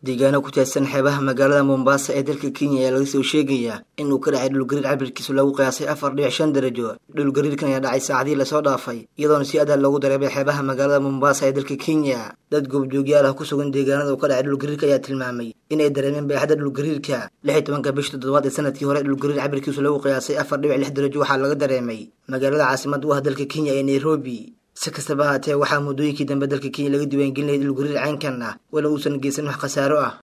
deegaano ku teedsan xeebaha magaalada mombasa ee dalka kenya ayaa laga soo sheegayaa in uu ka dhacay dhulgariir cabirkiisu lagu qiyaasay afar dhibic shan darajo dhulgariirkan ayaa dhacay saacadihii lasoo dhaafay iyadoona si adaa loogu dareemay xeebaha magaalada mombasa ee dalka kenya dad goobjoogyaal ah ku sugan deegaanada uu ka dhacay dhulgariirka ayaa tilmaamay in ay dareemeen baaxadda dhulgariirka lix iyo tobanka bisha toddobaad ee sanadkii hore dhulgariir cabirkiisu lagu qiyaasay afar dhibic lix darajo waxaa laga dareemay magaalada caasimada u ah dalka kenya ee nairobi si kastaba haatee waxaa muddooyinkii dambe dalka kenya laga diiwaangelinayay dhulgariir caynkan ah wala uusan geysan wax khasaaro ah